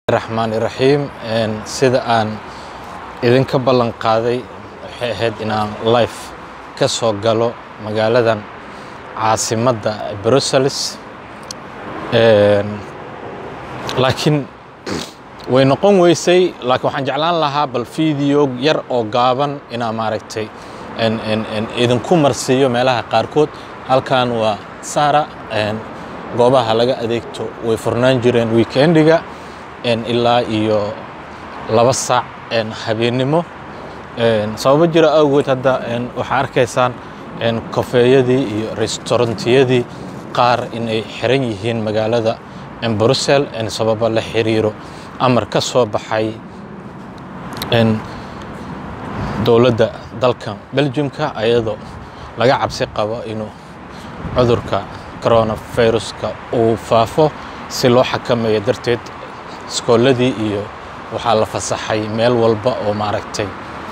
raxmaan iraxiim sida aan idinka ballan qaaday waxay ahayd inaan life ka soo galo magaaladan caasimadda brussels laakiin way noqon weysay laakiin waxaan jeclaan lahaa bal video yar oo gaaban inaa maaragtay idinku marsiiyo meelaha qaarkood halkan waa sara goobaha laga adeegto way furnaan jireen weekendiga ilaa iyo laba saac habeennimo sababo jira awgeed hadda waxaa arkaysaan kofeeyadii iyo restaurantiyadii qaar inay xiran yihiin magaalada brussel sababo la xiriiro amar ka soo baxay dowladda dalkan belgiumka ayadoo laga cabsi qabo inuu cudurka coronaviruska uu faafo si loo xakameeyo darteed iskooladii iyo waxaa la fasaxay meel walba oo maaragtay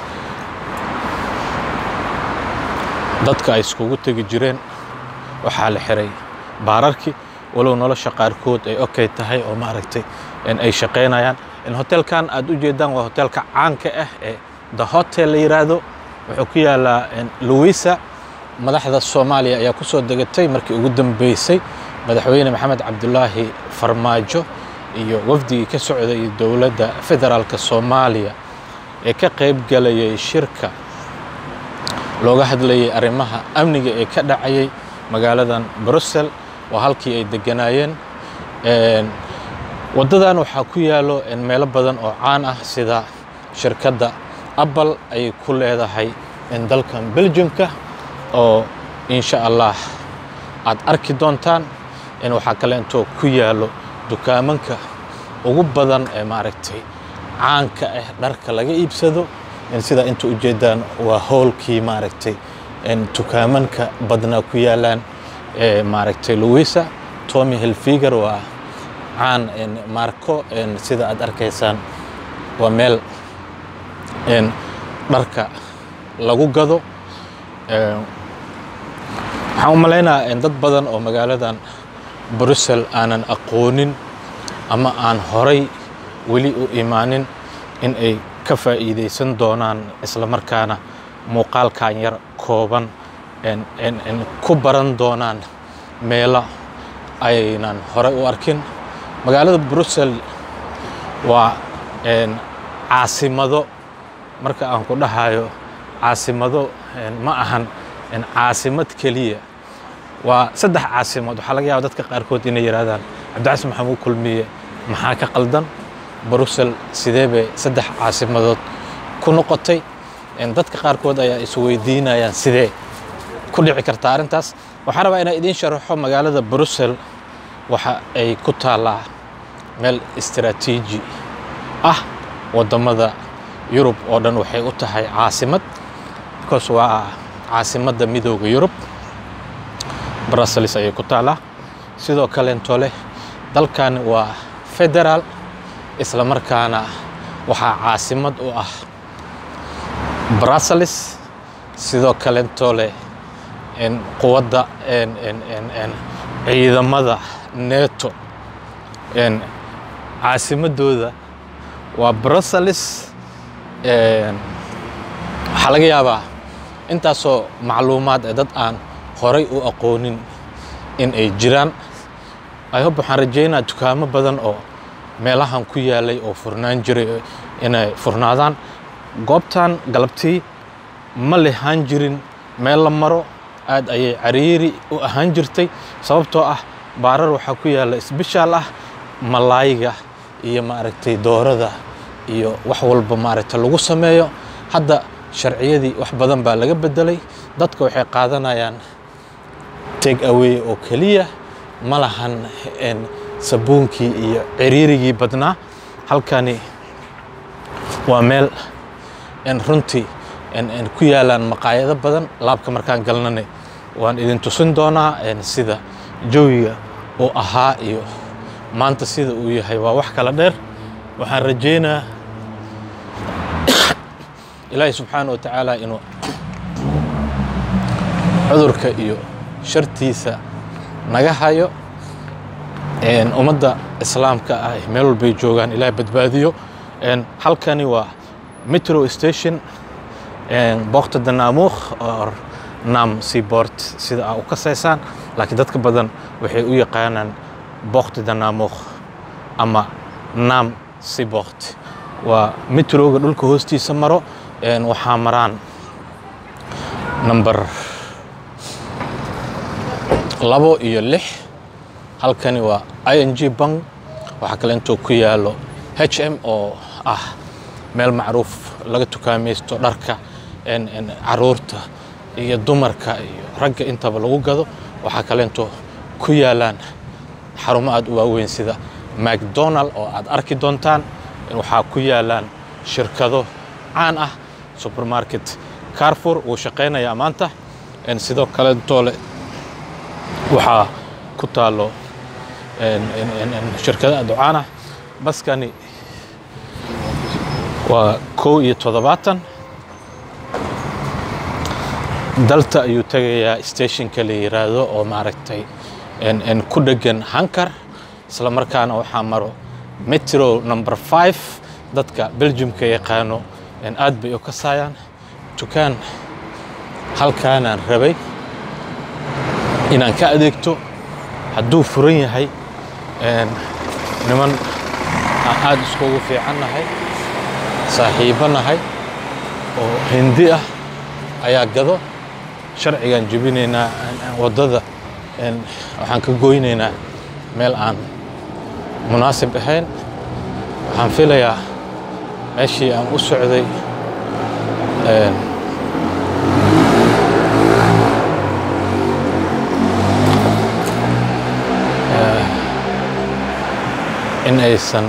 dadka ay iskugu tegi jireen waxaa la xiray baararkii walow nolosha qaarkood ay okay tahay oo maaragtay ay shaqaynayaan hotelkan aad u jeedaan waa hotelka caanka ah ee the hotel la yiraahdo wuxuu ku yaalaa louisa madaxda soomaaliya ayaa ku soo degatay markii ugu dambeysay madaxweyne maxamed cabdulaahi farmaajo iyo wafdigii ka socday dowladda federaalka soomaaliya ee ka qayb galayay shirka looga hadlayay arrimaha amniga ee ka dhacayay magaaladan brussel waa halkii ay deganaayeen waddadan waxaa ku yaalo meelo badan oo caan ah sida shirkadda apple ayay ku leedahay dalkan belgiumka oo insha allah aad arki doontaan waxaa kale intoo ku yaalo dukaamanka ugu badan ee maaragtay caanka ah dharka laga iibsado sida inta ujeedaan waa howlkii maaragtay dukaamanka badnaa ku yaalaan maaragtay louisa tommy hilfiger waa caan marco sida aad arkaysaan waa meel dharka lagu gado waxaan u malaynaa dad badan oo magaaladan brussel aanan aqoonin ama aan horay weli u imaanin in ay ka faa'iidaysan doonaan isla markaana muuqaalkan yar kooban ku baran doonaan meelo aynan horay u arkin magaalada brussel waa caasimado marka aan ku dhahayo caasimado ma ahan caasimad keliya waa saddex caasimood waxaa laga yaaba dadka qaarkood inay yidhahdaan cabdicasi maxamuud kulmiye maxaa ka qaldan brussel sidee bay saddex caasimadood ku noqotay dadka qaarkood ayaa isweydiinayaan sidee ku dhici kartaa arrintaas waxaan rabaa inaan idiin sharaxo magaalada brussel waxa ay ku taallaa meel istaraatiiji ah waddamada yurub oo dhan waxay u tahay caasimad because waa caasimadda midooda yurub brussels ayay ku taallaa sidoo kalento leh dalkan waa federaal isla markaana waxaa caasimad u ah brussels sidoo kalento leh quwadda ciidamada neto caasimadooda waa brussels waxaa laga yaabaa intaasoo macluumaad ee dad aan horay u aqoonin in ay jiraan ihob waxaan rajaynaa dukaamo badan oo meelahan ku yaalay oo furnaan jiray inay furnaadaan goobtan galabtii ma lehaan jirin meel la maro aad ayay cariiri u ahaan jirtay sababtoo ah baarar waxaa ku yaalla isbishaal ah malaayiga iyo maaragtay doorada iyo wax walba maaragtay lagu sameeyo hadda sharciyadii wax badan baa laga bedelay dadka waxay qaadanayaan take away oo keliya ma lahan sabuunkii iyo ciriirigii badnaa halkani waa meel runtii ku yaalaan maqaayado badan laabka markaan galnana waan idin tusin doonaa sida jawiga uu ahaa iyo maanta sida uu yahay waa wax kala dheer waxaan rajaynaa ilaahay subxaana wa tacaala inuu cudurka iyo shartiisa naga hayo ummadda islaamka ah ee meel walbay joogaan ilaah badbaadiyo Een, halkani waa metro station boqta danaamuukh or nam seaport sida aa u kasaysaan laakiin dadka badan waxay u yaqaanaan boqta danaamuukh ama nam seaport waa metroga dhulka hoostiisa maro Een, waxaa maraan number labo iyo lix halkani waa i n g bank waxaa kale intuu ku yaalo h m oo ah meel macruuf laga tukaamaysto dharka en- en caruurta iyo dumarka iyo ragga intaba lagu gado waxaa kale intuu ku yaalaan xarumo aad u waaweyn sida macdonald oo aad arki doontaan waxaa ku yaalaan shirkado caan ah supermarket carfor wuu shaqaynayaa maanta En sidoo kale toole waxaa ku taalo en- en- en- en shirkado aad u caan ah baskani waa kow iyo toddobaatan dalta ayuu tegayaa stationka la yiraahdo oo maaragtay en- en ku dhegan hankar isla markaana waxaa maro metro number five dadka belgiumka yaqaano en aad bay u kasaayaan dukaan halkaanaan rabay inaan ka adeegto hadduu furan yahay en, niman aan aad iskugu fiican nahay saaxiibo nahay oo hindi ah ayaa gado sharcigaan jebinaynaa en- en waddada en, waxaan ka goynaynaa meel aan munaasib ahayn waxaan filayaa meeshii aan u socday en, in aysan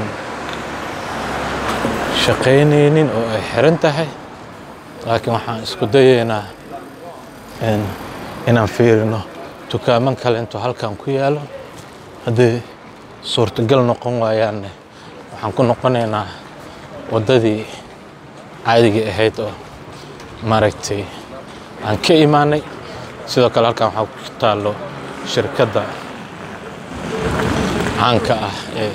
shaqaynaynin oo ay xiran tahay laakiin waxaan isku dayaynaa in- inaan fiirino dukaaman kale intuu halkan ku yaalo hadday suurtagal noqon waayaanne waxaan ku noqonaynaa waddadii caadigii ahayd oo maaragtay aan ka imaanay sidoo kale halkan waxaa ku taallo shirkadda caanka ah ee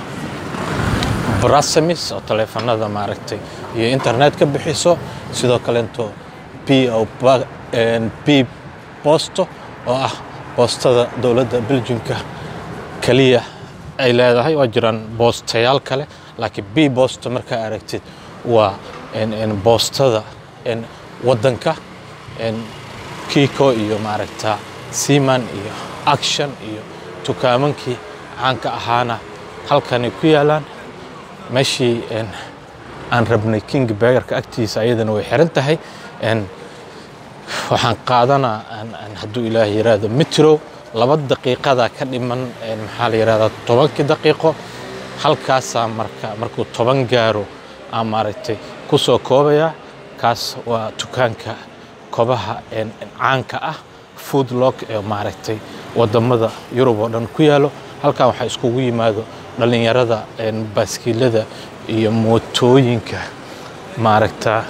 brasamis oo taleefanada maaragtay iyo internet ka bixiso sidoo kalento p o ba- en, p bosto oo ah boostada dowladda belgiumka keliya ay leedahay waa jiraan boostayaal kale laakiin b bosto markaa aragtid waa en- en boostada en waddanka en kiko iyo maaragta seaman iyo action iyo dukaamankii caanka ahaana halkanay ku yaalaan meeshii en, aan rabnay king begerka agtiisa ayadana way xiran tahay en, waxaan qaadanaa aan- aan hadduu ilaah yiraahdo metro laba daqiiqada ka dhiman en, maxaa la yirahdaa tobankii daqiiqo halkaasaa marka markuu toban gaaro aan maaragtay ku soo koobaya kaas waa dukaanka kobaha en, en, caanka ah food log ee maaragtay wadamada yurub oo dhan ku yaalo halkan waxaa iskugu yimaado dhallinyarada en, baaskiilada iyo mootooyinka maaragta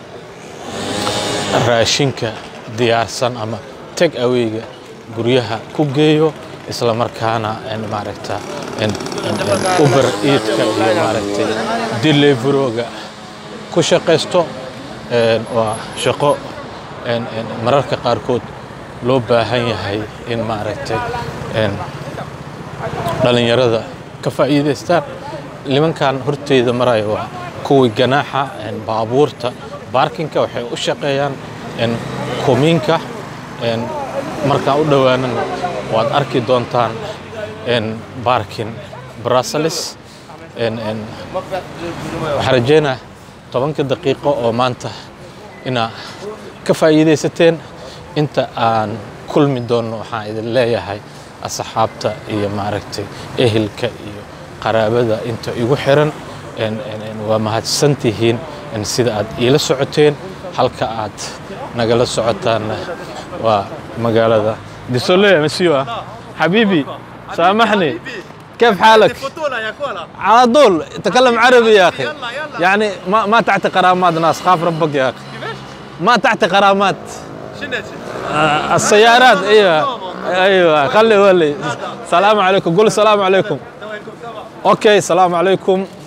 raashinka diyaarsan ama tag awayga guryaha ku geeyo isla markaana en, maaragta en, en, en, uber eatka iyo maaragtay deliveroga ku shaqaysto en, waa shaqo en, en, mararka qaarkood loo baahan yahay in maaragtay en, dhallinyarada ka faa'iidaystaan nimankan horteyda maraya waa kuwii ganaaxa en, baabuurta baarkinka waxay u shaqeeyaan en, kumiinka en, markaan u dhowaanana waad arki doontaan en, baarkin brussels en, en, waxaan rajeynaa tobanka daqiiqo oo maanta inaa ka faa'iidaysateen inta aan kulmi doonno waxaan idin leeyahay asxaabta iyo maaragtay ehelka iyo qaraabada inta igu xiran en- en- en waa mahadsan tihiin en sida aad iila socoteen halka aad nagala socotaanna waa magaalada disoley masiwa حبيبي سامحني كيف حالك؟ فوتونا يا كولا على طول تكلم عربي يا اخي يلا يلا يعني ما ما تعطي قرامات ناس خاف ربك يا اخي كيفاش؟ ما تعطي قرامات شنو آه، السيارات ايوه ايوه خلي ولي السلام عليكم قول السلام عليكم توينكم سوا okay asalaamu calaykum